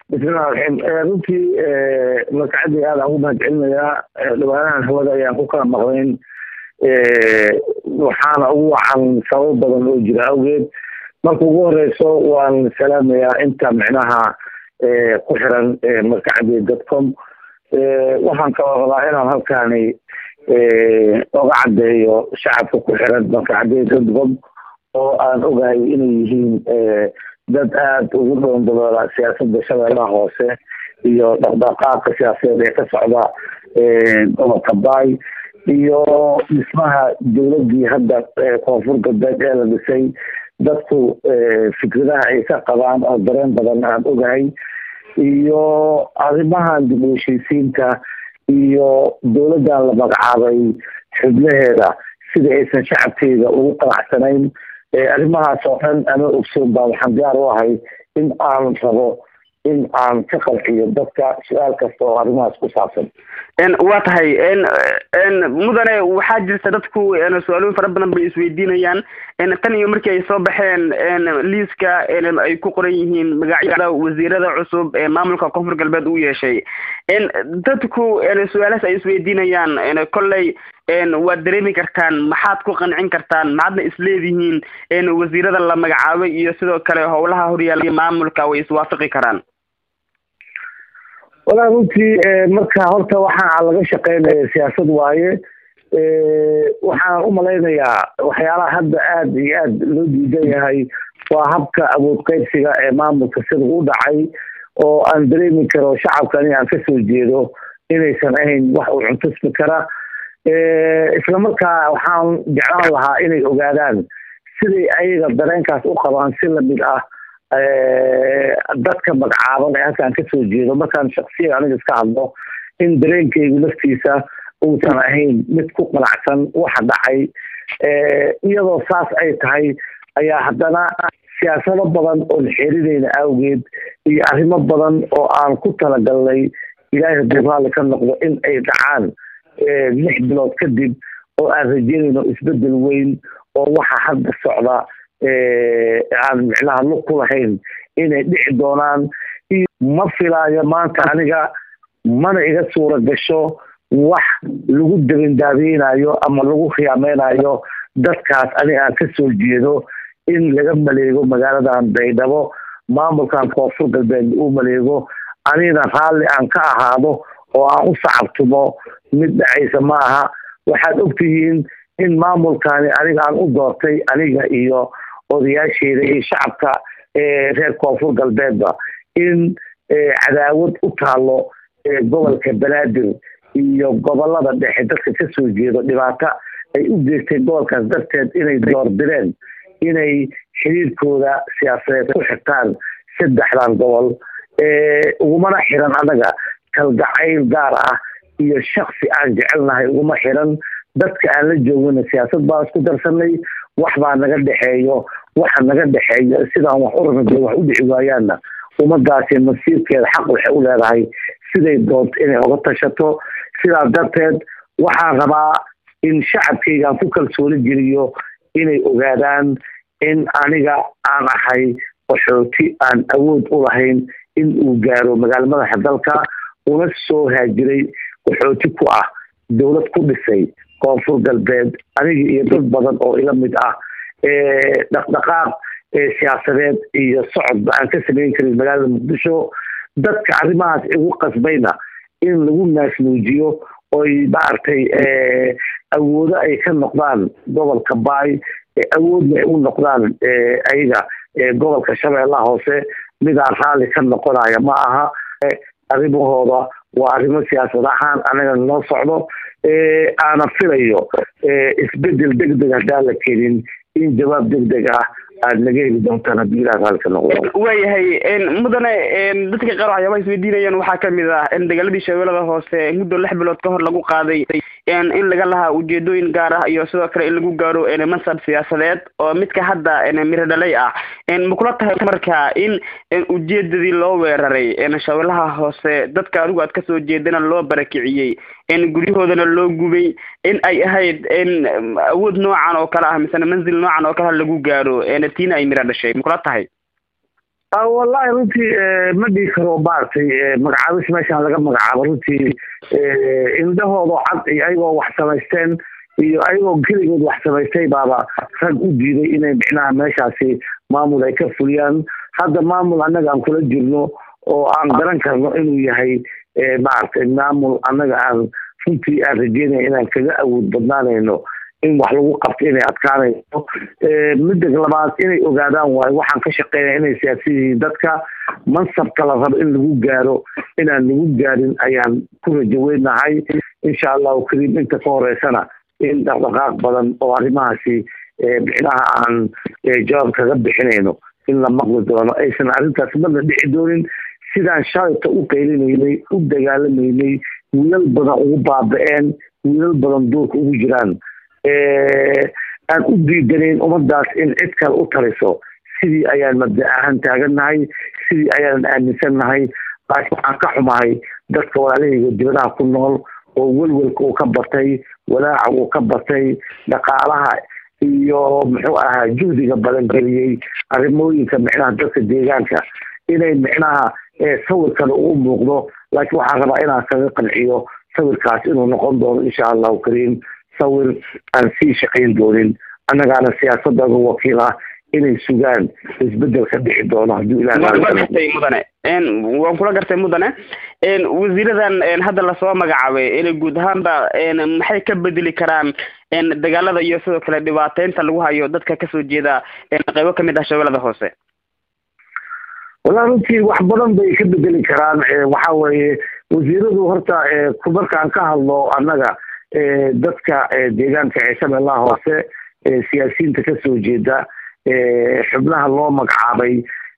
bismillahi raxiim runtii markacadii aada ugu mahad celinayaa dhawaanahan hawada ayaan ku kala maqlayn waxaana ugu wacan sabab badan oo jira awgeed marka ugu horeyso waan salaamayaa inta micnaha ku xiran markacadii dotcom waxaan kaloo rabaa inaan halkaani oga caddeeyo shacabka ku xiran markacadii dotcom oo aan ogahay inay yihiin dad aada ugu dhoondaloola siyaasadda shabeellaha hoose iyo dhaqdhaqaaqa siyaasadeed ee ka socda gobolka baay iyo dhismaha dowladdii hadda koonfur galbeed ee la dhisay dadku fikradaha ay ka qabaan oo dareen badan aan ogahay iyo arrimahan dib u heshiisiinta iyo dowladdan la magacaabay xubnaheeda sida aysan shacabkeeda ugu qanacsanayn arrimahaas oo dhan ama ogsoon baa waxaan diyaar u ahay in aan rabo in aan ka qanciyo dadka su-aal kasta oo arrimahaas ku saabsan waa tahay mudane waxaa jirta dadku su-aalooyin fara badan bay isweydiinayaan tan iyo markii ay soo baxeen liiska ay ku qoran yihiin magacyada wasiirada cusub ee maamulka koonfur galbeed uu yeeshay dadku su-aalahaas ay isweydiinayaan kolley waad dareemi kartaan maxaad ku qancin kartaan maxaadna isleedihiin wasiirada la magacaabay iyo sidoo kale howlaha horyaala maamulka way iswaafaqi karaan walaa runtii marka horta waxaa laga shaqeynaya siyaasad waaye waxaan umalaynayaa waxyaalaha hadda aada iyo aada loo diidan yahay waa habka awood qaybsiga ee maamulka sida u dhacay oo aan dareemi karo shacabkani aan kasoo jeedo inaysan ahayn wax uu cuntusmi kara isla markaa waxaan jeclaan lahaa inay ogaadaan siday ayaga dareenkaas u qabaan si lamid ah dadka magacaaban ee halkaan kasoo jeedo markaan shaksiya aniga iska hadlo in dareenkaygu laftiisa uusan ahayn mid ku qanacsan waxa dhacay iyadoo saas ay tahay ayaa haddana siyaasado badan oon xeerinayna awgeed iyo arrimo badan oo aan ku talagalnay ilaahay hadduu raalli ka noqdo in ay dhacaan lix bilood kadib oo aan rajeynayno isbedel weyn oo waxa hadda socda aan micnaha lug ku lahayn inay dhici doonaan ma filaayo maanta aniga mana iga suura gasho wax lagu dabindaabeynayo ama lagu khiyaameynayo dadkaas aniga aan kasoo jeedo in laga maleego magaaladan baydhabo maamulkan koonfur galbeed uu maleego anigana raalli aan ka ahaado oo aan u sacabtumo mid dhacaysa ma aha waxaad ogtihiin in maamulkani aniga aan u doortay aniga iyo odayaasheeda iyo shacabka reer koonfur galbeedba in cadaawad u taalo gobolka banaadir iyo gobolada dhexe dadka kasoo jeedo dhibaato ay u geegtay gobolkaas darteed inay doordireen inay xiriirkooda siyaasadeed ku xirtaan saddexdan gobol ugumana xiran anaga kalgacayl gaar ah iyo shaksi aan jecelnahay uguma xiran dadka aan la joogana siyaasad baan isku darsanay wax baa naga dhexeeyo waxa naga dhexeeyo sidaan wax u rabna wax u dhici waayaanna ummadaasi nasiibkeeda xaq waxay u leedahay siday doonto inay oga tashato sidaas darteed waxaan rabaa in shacabkaygaan ku kalsooni geliyo inay ogaadaan in aniga aan ahay qaxooti aan awood u lahayn in uu gaaro magaala madaxa dalka una soo haajiray qaxooti ku ah dowlad ku dhisay koonfur galbeed aniga iyo dad badan oo ila mid ah dhaqdhaqaaq siyaasadeed iyo socodba aan ka samayn karin magaalada muqdisho dadka arrimahaas igu qasbayna in lagu naasnuujiyo oy maaragtay awoodo ay ka noqdaan gobolka baay awoodna ay u noqdaan ayaga gobolka shabeellaha hoose midaan raalli ka noqonaya ma aha arrimahooda waa arrimo siyaasad ahaan anaga noo socdo aana filayo isbedel deg deg haddaan la kenin in jawaab deg deg ah aad naga heli doontaan haddii ilaah raalli ka noqdo waayahay mudane dadka qaar waxyaabaha isweydiinayaan waxaa kamid ah in dagaaladii shabeellada hoose muddo lix bilood ka hor lagu qaaday in laga lahaa ujeedooyin gaar ah iyo sidoo kale in lagu gaaro mansab siyaasadeed oo midka hadda miro dhalay ah ma kula tahay marka in ujeedadii loo weeraray shabeellaha hoose dadka adigu aad kasoo jeedana loo barakiciyey guryahoodana loo gubay in ay ahayd awood noocan oo kale ah misena manzil noocan oo kale lagu gaaro tiina ay miro dhashay ma kula tahay wallahi runtii ma dhihi karo maaragtay magacaabis meeshaan laga magacaabo runtii indhahoodo cad iyo ayagoo wax samaysteen iyo ayagoo keligood wax samaystay baaba rag u diiday inay micnaha meeshaasi maamul ay ka fuliyaan hadda maamul annaga aan kula jirno oo aan garan karno inuu yahay maaragtay maamul annaga aan runtii aan rajeynaya inaan kaga awood badnaanayno in wax lagu qabto inay adkaanayso midda labaad inay ogaadaan waayo waxaan ka shaqeynaya inay siyaasiya yihiin dadka mansabka la rabo in lagu gaaro inaan lagu gaarin ayaan ku rajaweynahay insha allahu kariim inta ka horeysana in dhaqdhaqaaq badan oo arrimahaasi micnaha aan jawaab kaga bixinayno in la maqli doono aysan arrintaas marna dhici doonin sidaan shalayta u qaylinaynay u dagaalamaynay wiilal badan ugu baaba-een wiilal badan duurka ugu jiraan aan u diidanayn ummadaas in cid kale u taliso sidii ayaan mabda ahaan taagannahay sidii ayaanan aaminsannahay laakiin waxaan ka xumahay dadka walaalahayga dibadaha ku nool oo welwelka uu ka batay walaaca uu ka batay dhaqaalaha iyo muxuu ahaa juhdiga badan geliyey arrimooyinka micnaha dadka deegaanka inay micnaha sawirkana uu muuqdo laakiin waxaan rabaa inaan kaga qanciyo sawirkaas inuu noqon doono insha allahu kariim sawir aan sii shaqayn doonin annagaana siyaasadooda wakiil ah inay sugaan isbedel ka dhici doono hadduu ilagartay mudane waan kula gartay mudane wasiiradan hadda lasoo magacaabay inay guud ahaanba maxay ka bedeli karaan dagaalada iyo sidoo kale dhibaateynta lagu hayo dadka kasoo jeeda qeybo kamid ah shabeellada hoose wallahi runtii wax badan bay ka bedeli karaan waxa weeye wasiiradu horta markaan ka hadlo annaga dadka deegaanka ee shabeellaha hoose siyaasiyiinta kasoo jeeda xubnaha loo magacaabay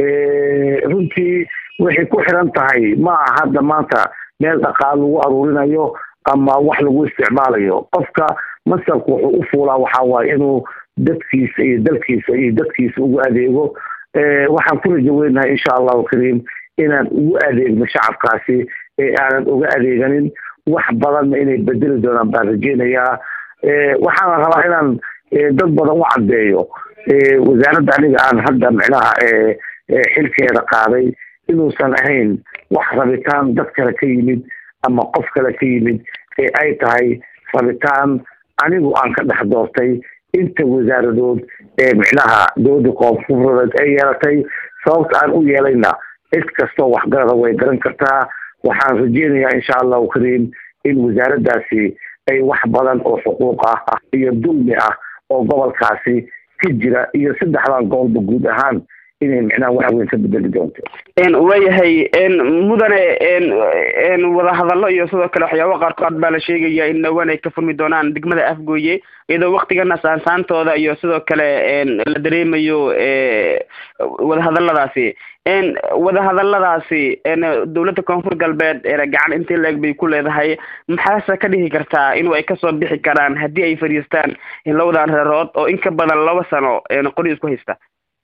runtii waxay ku xiran tahay ma aha hadda maanta meel dhaqaal lagu aruurinayo ama wax lagu isticmaalayo qofka masarku wuxuu u fuulaa waxaa waaye inuu dadkiisa iyo dalkiisa iyo dadkiisa ugu adeego waxaan ku rajo weynahay insha allahu kariim inaan ugu adeegno shacabkaasi ee aanan uga adeeganin wax badanna inay bedeli doonaan baan rajeynayaa waxaana rabaa inaan dad badan u caddeeyo wasaaradda aniga aan hadda micnaha xilkeeda qaaday inuusan ahayn wax rabitaan dad kale ka yimid ama qof kale ka yimid ee ay tahay rabitaan anigu aan ka dhex doortay inta wasaaradood ee micnaha dowladda koonfureed ay yeelatay sababta aan u yeelayna cid kastoo waxgarada way garan kartaa waxaan rajeynayaa insha allahu kariim in wasaaraddaasi ay wax badan oo xuquuq ah iyo dulmi ah oo gobolkaasi ka jira iyo saddexdan gobolba guud ahaan inay micnaha wax weyn ka bedeli doonto waayahay mudane wadahadallo iyo sidoo kale waxyaaba qaarkood baa la sheegaya in dhawaan ay ka furmi doonaan degmada afgooye iyadoo waktigana saansaantooda iyo sidoo kale la dareemayo wadahadaladaasi wadahadaladaasi dowladda koonfur galbeed gacan intii leeg bay ku leedahay maxaase ka dhihi kartaa inuu ay kasoo bixi karaan haddii ay fadhiistaan labadan reerood oo in ka badan laba sano qori isku haysta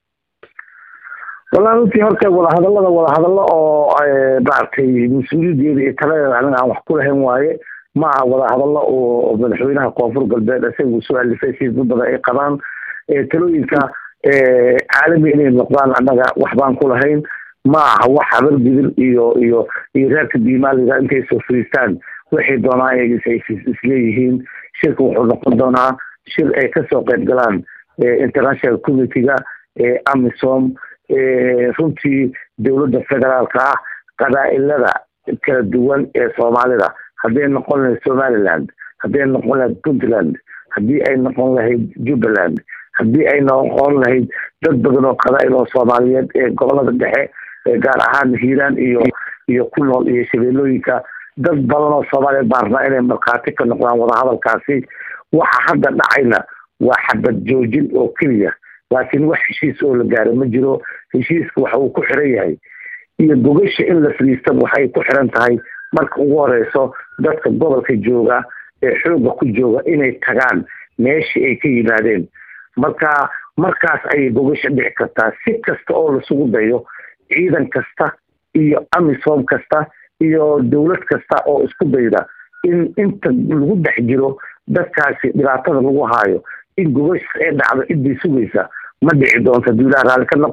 wallahi runtii horta wadahadallada wadahadallo oo maaragtay mas-uuliyadeeda iyo taladeeda aniga aan wax ku lahayn waaye ma aha wadahadallo oo madaxweynaha koonfur galbeed isagu soo alifay si dad badan ay qabaan talooyinka caalami inay noqdaan annaga wax baan ku lahayn ma aha wax habar gidil iyo iyo iyo reerka diimaaliga intay soo fariistaan waxay doonaan ay isleeyihiin shirka wuxuu noqon doonaa shir ay kasoo qayb galaan international committyga amisom runtii dowladda federaalka ah qabaa'ilada kala duwan ee soomaalida hadday noqon lahayd somaliland hadday noqon lahayd puntland haddii ay noqon lahayd jubbaland haddii ay noqon lahayd dad badan oo qabaa'il oo soomaaliyeed ee gobolada dhexe gaar ahaan hiiraan iyo iyo ku nool iyo shabeellooyinka dad badan oo soomaaliyeed baan rabnaa inay markhaati ka noqdaan wadahadalkaasi waxa hadda dhacayna waa xabad joojin oo keliya laakiin wax heshiis oo la gaaro ma jiro heshiiska waxa uu ku xiran yahay iyo gogasha in la fadhiista waxay ku xiran tahay marka ugu horeyso dadka gobolka jooga ee xoogga ku jooga inay tagaan meeshii ay ka yimaadeen marka markaas ayay gogasha dhici kartaa si kasta oo lasugu dayo ciidan kasta iyo amisom kasta iyo dowlad kasta oo isku dayda in inta lagu dhex jiro dadkaasi dhibaatada lagu haayo in gogasha ee dhacdo ciddii sugaysa ma dhici doonto hadduu ilaah raalli ka noqdo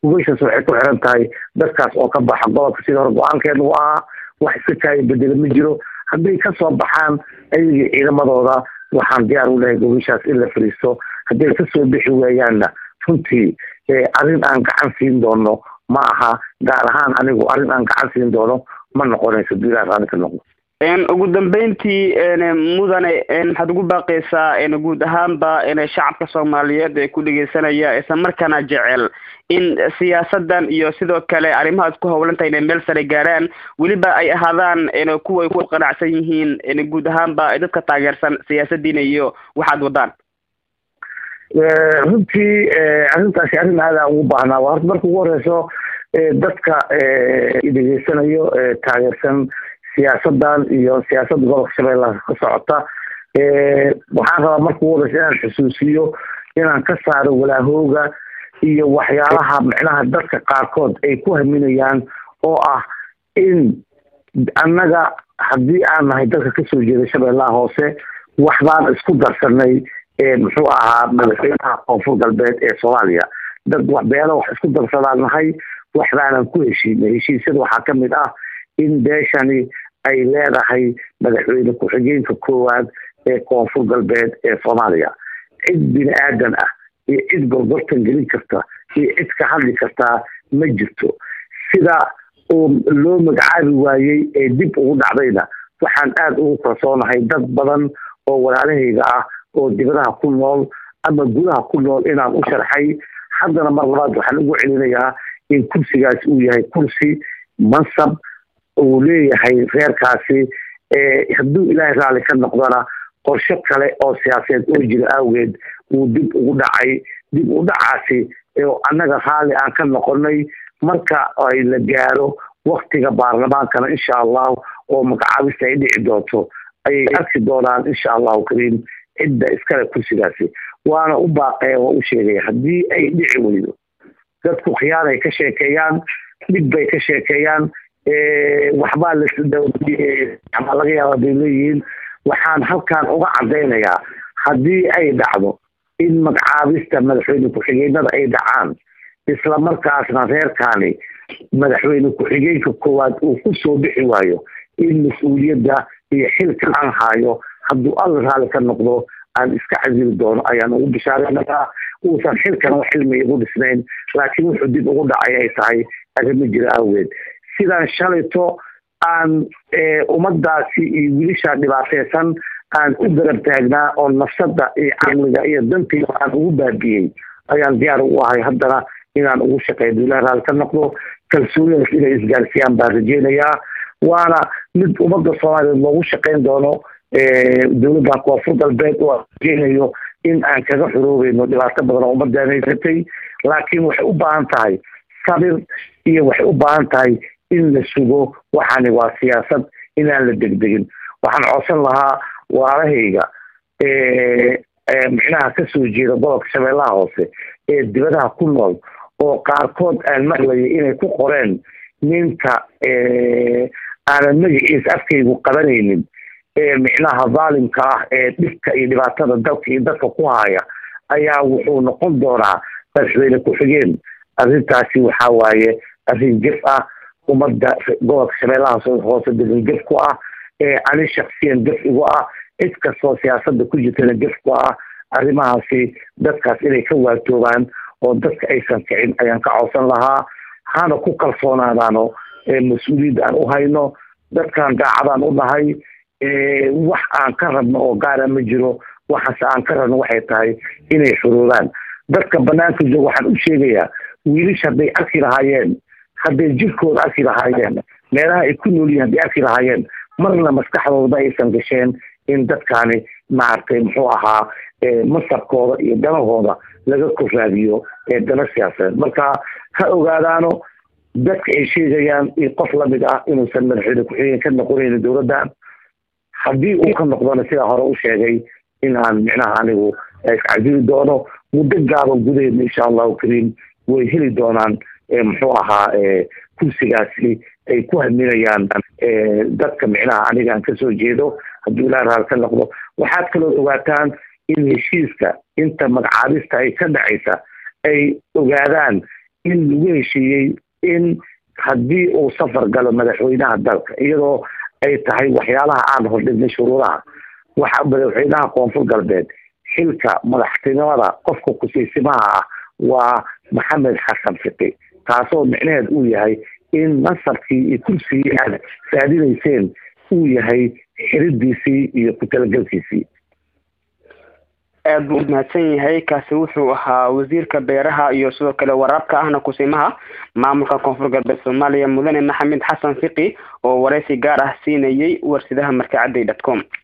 gubashaas waxay ku xiran tahay dadkaas oo ka baxa gobolka sida hore go-aankeenu u ahaa wax iska kaaya bedela ma jiro hadday kasoo baxaan ayagii ciidamadooda waxaan diyaar u lehay gubashaas in la fariisto hadday kasoo bixi waayaanna runtii arrin aan gacan siin doono ma aha gaar ahaan anigu arrin aan gacan siin doono ma noqonayso duilah raali ka noqdo ugu dambeyntii mudane maxaad ugu baaqaysaa guud ahaanba shacabka soomaaliyeed ee ku dhegeysanaya isla markaana jecel in siyaasadan iyo sidoo kale arrimahaad ku howlantahay inay meel sare gaaraan weliba ay ahaadaan kuway ku qanacsan yihiin guud ahaanba dadka taageersan siyaasadiina iyo waxaad wadaan runtii arrintaasi arrin aada ugu baahnaa waa horta marka ugu horeyso dadka dhegeysanayo taageersan siyaasadan iyo siyaasadda gobolka shabeellaha ka socota waxaan rabaa marka ugu horeysa inaan xusuusiyo inaan ka saaro walaahooga iyo waxyaalaha micnaha dadka qaarkood ay ku haminayaan oo ah in annaga haddii aan nahay dadka kasoo jeeda shabeellaha hoose waxbaan isku darsanay muxuu ahaa madaxweynaha koonfur galbeed ee soomaaliya dad beelo wax isku darsadaan nahay waxbaanan ku heshiinay heshiisyada waxaa ka mid ah in beeshani ay leedahay madaxweyne ku-xigeenka koowaad ee koonfur galbeed ee soomaaliya cid bini aadan ah iyo cid gorgortan gelin karta iyo cid ka hadli kartaa ma jirto sida uu loo magacaabi waayey ee dib ugu dhacdayna waxaan aada ugu kalsoonahay dad badan oo walaalahayga ah oo dibadaha ku nool ama gudaha ku nool inaan u sharxay haddana mar labaad waxaan ugu celinayaa in kursigaasi uu yahay kursi mansab uu leeyahay reerkaasi hadduu ilaahay raalli ka noqdona qorshe kale oo siyaasadeed oo jira awgeed uu dib ugu dhacay dib u dhacaasi annaga raalli aan ka noqonay marka ay la gaaro waktiga baarlamaankana insha allahu oo magacaabista ay dhici doonto ayay arki doonaan insha allahu kariim cidda iskale kursigaasi waana u baaqaya waa u sheegaya haddii ay dhici weydo dadku khiyaanay ka sheekeeyaan dhib bay ka sheekeeyaan waxbaa la laga yaaba bay leeyihiin waxaan halkan uga cadaynayaa haddii ay dhacdo in magacaabista madaxweyne ku-xigeenada ay dhacaan isla markaasna reerkaani madaxweyne ku-xigeenka koowaad uu ku soo bixi waayo in mas-uuliyadda iyo xilka aan haayo hadduu alla raali ka noqdo aan iska casili doono ayaan ugu bishaaranayaa uusan xilkan wax cilmi igu dhisnayn laakiin wuxuu dib ugu dhacay ay tahay arrimo jira awgeed sidaan shalayto aan ummadaasi iyo wiilishaa dhibaateysan aan u garab taagnaa oo nafsada iyo caqliga iyo dantiiba aan ugu baabiyey ayaan diyaar u ahay haddana inaan ugu shaqeeyo duulaha raali ka noqdo kalsoonidaas inay isgaarsiiyaan baan rajeynayaa waana mid ummadda soomaaliyeed loogu shaqeyn doono dowladda koonfur galbeed oo aan rajeynayo in aan kaga xoroobayno dhibaato badan oo ummadaan haysatay laakiin waxay u baahan tahay sabir iyo waxay u baahan tahay in la sugo waxaani waa siyaasad inaan la degdegin waxaan codsan lahaa waalahayga micnaha kasoo jeeda gobolka shabeellaha hoose ee dibadaha ku nool oo qaarkood aan maqlayay inay ku qoreen ninka aanan magaciisa afkaygu qabanaynin ee micnaha dhaalimka ah ee dhibka iyo dhibaatada dalka iyo dadka ku haya ayaa wuxuu noqon doonaa madaxweyne ku-xigeen arrintaasi waxaa waaye arrin jef ah ummadda gobolka shabeellaha hoose degan jef ku ah ani shaksiyan jef igu ah cid kastoo siyaasada ku jirtana jef ku ah arrimahaasi dadkaas inay ka waatoobaan oo dadka aysan kicin ayaan ka codsan lahaa hana ku kalsoonaadaano mas-uuliyadda aan u hayno dadkan daacadaan u nahay wax aan ka rabno oo gaara ma jiro waxaase aan ka rabno waxay tahay inay xuruuraan dadka banaanka jooga waxaan u sheegayaa wiilish hadday arki lahaayeen hadday jirkooda arki lahaayeen meelaha ay ku nool yihin hadday arki lahaayeen marna maskaxdooda aysan gasheen in dadkaani maaragtay muxuu ahaa masabkooda iyo danahooda laga korraadiyo ee dana siyaasadeed marka ha ogaadaano dadka ay sheegayaan iyo qof lamid ah inuusan madaxweyne ku-xigeen ka noqonaynin dowladdan haddii uu ka noqdona sidaa hore u sheegay in aan micnaha anigu iscajili doono muddo gaaban gudaheedna insha allahu kariim way heli doonaan muxuu ahaa kursigaasi ay ku haminayaan dadka micnaha aniga aan kasoo jeedo hadduu ilaa raal ka noqdo waxaad kaloo ogaataan in heshiiska inta magacaabista ay ka dhacaysa ay ogaadaan in lagu heshiiyey in haddii uu safar galo madaxweynaha dalka iyadoo ay tahay waxyaalaha aan hordhignay shuruudaha waxa madaxweynaha koonfur galbeed xilka madaxtinimada qofka kusiisimaha ah waa maxamed xasan fiqi taasoo micnaheed uu yahay in nasabkii iyo kursigii aad raadinayseen uu yahay xiridiisii iyo ku talagelkiisii aada buu umahadsan yahay kaasi wuxuu ahaa wasiirka beeraha iyo sidoo kale waraabka ahna kusimaha maamulka koonfur galbeed soomaaliya mudane maxamed xasan fiqi oo wareysi gaar ah siinayay warsidaha markacadday dot com